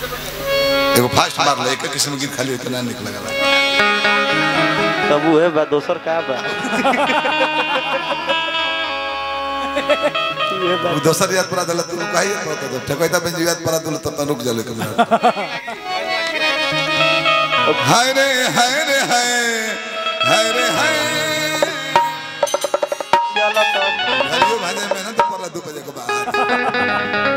एगो फास्ट मार ले एक किस्म गीत खाली इतना निक लगला तब उहे बा दोसर का बा उहे बा वो दोसर याद पड़ा दला तू काहे कहत दो ठकैता बन याद पड़ा दल तब रुक जाले कब हाय रे हाय रे हाय हाय रे हाय चलो तब घरियो भाजे में ना तो पड़ा दू बजे के बाद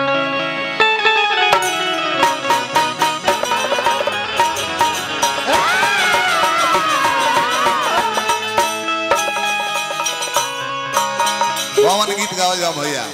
कौन गीत गावल जा भैया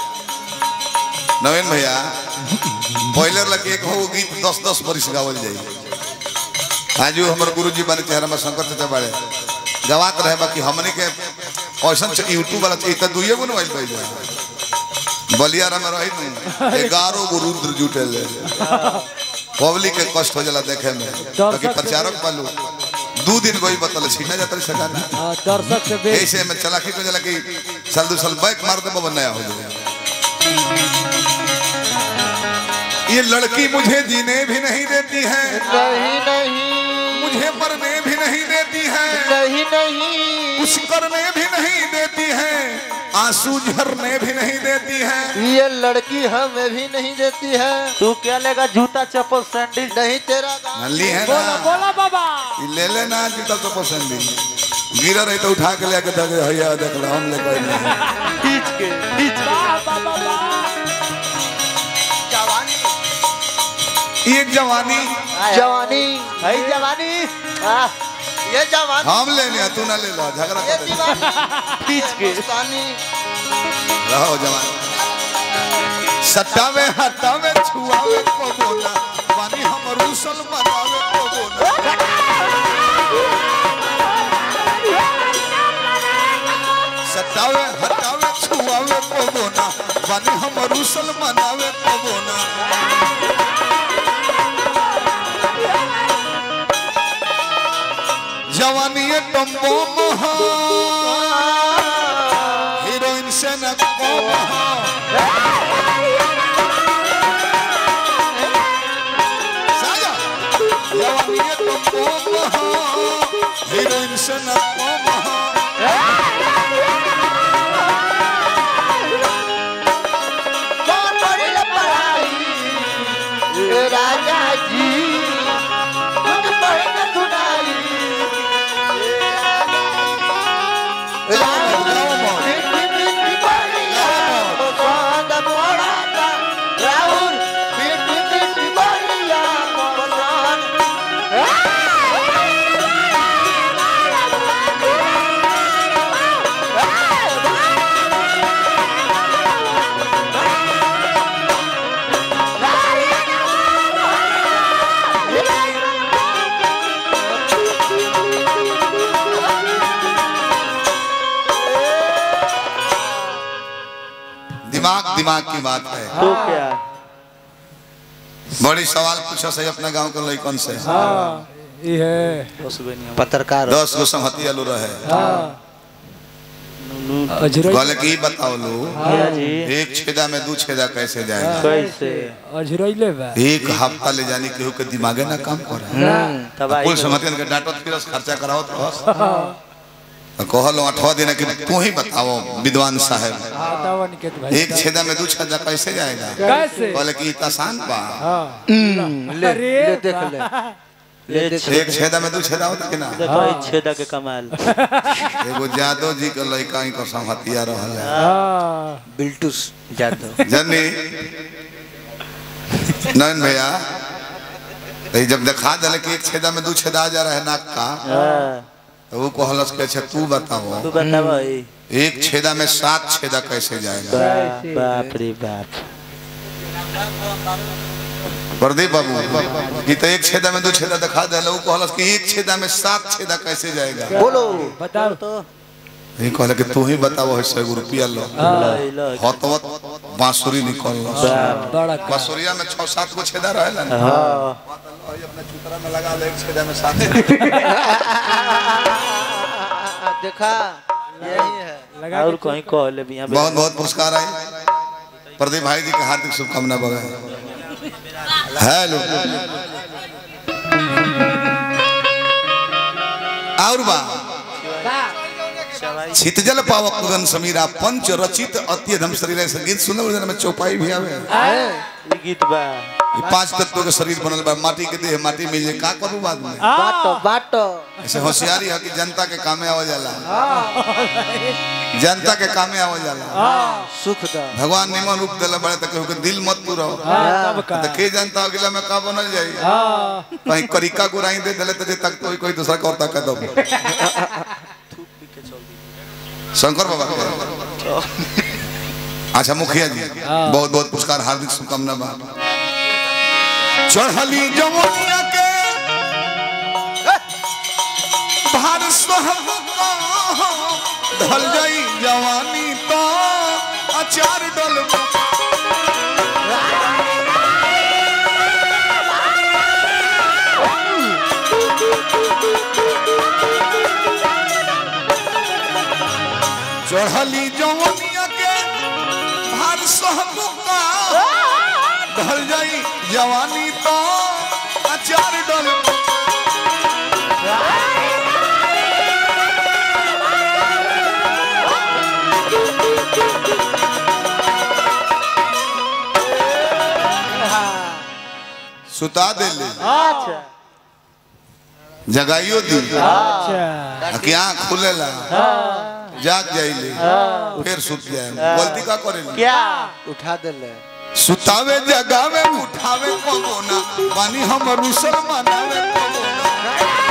नवीन भैया बॉयलर लगे एक हो गीत दस दस बरिस गावल जाई आजू हमर गुरुजी बारे चेहरा में शंकर चाचा बाड़े गवात रहे बाकी हमने के ऐसन यूट्यूब वाला चाहिए दुइये गो मोबाइल पाइल बलियारा में रही नहीं ग्यारह गो रुद्र जुटल पब्लिक के कष्ट हो जाला देखे में बाकी प्रचारक पालू दू दिन कोई बतल छीना जाता सकाना हाँ, दर्शक से बेच ऐसे में चलाकी को जला कि साल दो साल बैक मार दे बबन नया हो जाए ये लड़की मुझे जीने भी नहीं देती है नहीं नहीं मुझे मरने भी नहीं देती है नहीं नहीं कुछ करने भी नहीं देती है आंसू झरने भी नहीं देती है ये लड़की हमें भी नहीं देती है तू क्या लेगा जूता चप्पल सैंडल नहीं तेरा दाम नली है बोला ना बोला बाबा ये ले लेना जूता तो पसंद ही गिरा रही तो उठा के लेके दे भैया देख लो हम लेकर नहीं खींच के खींच के वाह बाबा वाह ये जवानी जवानी है जवानी आह, ये जवानी हम ले लिया तू ना ले लो झगड़ा ये कर दीवानी खींच के रहो जवान सटावे हटावे छुआवे को बोला पानी हम रूसल मनावे को बोला सटावे हटावे छुआवे को बोला पानी हम रूसल मनावे को बोला जवानी ये टम्बो महा हीरोइन से न को महा साजा जवानी ये टम्बो महा हीरोइन से न को महा राजा जी मुझ पर न सुनाई राहुल बेटी बेटी बलिया पवन दिमाग दिमाग की बात है तो क्या बड़ी सवाल पूछो सही अपने गांव के लड़कन से हाँ ये है पत्रकार दस गो संहति आलू रहे हाँ अजरई कहले कि ई बताओ लो भैया जी एक छेदा में दू छेदा कैसे जाएगा कैसे अजरईले बा एक हफ्ता ले जाने केहू के दिमागे ना काम करे हम्म, तब आई कुल समझते के डांटत फिरस खर्चा करावत रहस तो कहलो अठवा दिन कि तू ही बताओ विद्वान साहब बताओ निकेत भाई एक छेदा में दू छेदा कैसे जाएगा कैसे कहले कि ई त आसान बा हाँ ले अरे ले देख ले ले देख एक छेदा में दू छेदा होता कि ना देखो ई छेदा के कमाल एगो जादव जी के लड़का ही को संहतिया रहल है हाँ बिल्टूस जादव जनी नयन भैया तो ई जब दिखा दिले कि एक छेदा में दू छेदा आ जा रहा है नाक का हाँ, तो वो कहलस के अच्छा तू बताओ तू बता भाई एक छेदा में सात छेदा कैसे जाएगा बाप बाप रे बाप प्रदीप बाबू ये तो एक छेदा में दो छेदा दिखा दे वो कहलस कि एक छेदा में सात छेदा कैसे जाएगा बोलो बताओ तो ये कहले कि तू ही बताओ है सौ रुपया लो लाई लो हतवत बांसुरी निकल बाप बड़ा का बांसुरिया में छह सात गो छेदा रहेला ना हाँ अपने चुतरा में लगा ले एक छेदा में सात देखा यही है लगा और कहीं कह ले भी यहाँ बहुत बहुत पुरस्कार आए प्रदीप भाई जी के हार्दिक शुभकामना बगा हेलो और बा छितजल पावक गगन समीरा पंच रचित अत्यधम शरीर संगीत सुनल में चौपाई भी आवे ई गीत बा ये पांच तत्वों के शरीर बनल बा माटी के देह माटी में जे का करू बाद में बाटो बाटो ऐसे होशियारी है कि जनता के कामे आवा जाला जनता के कामे आवा जाला सुख दा भगवान निमन रूप देले बड़े तक के दिल मत तू रहो हाँ, तब का तो के जनता अगला में का बनल जाई हाँ कहीं करिका गुराई दे देले तो जे तक कोई कोई दूसरा का और तक दो शंकर बाबा के। अच्छा मुखिया जी बहुत बहुत पुरस्कार हार्दिक शुभकामना बा चढ़ली जमुनिया के भार सहब का ढल जाई जवानी तो अचार डल चढ़ली जमुनिया के भार सहब का ढल जाई जवानी तो अचार डल सुता देले अच्छा जगाइयो दी अच्छा कि आँख खुलेला जाग जाइले फिर सुत जाए गलती का करेला क्या उठा देले सुतावे जगावे उठावे कोना पानी हम रुसल मनावे कोना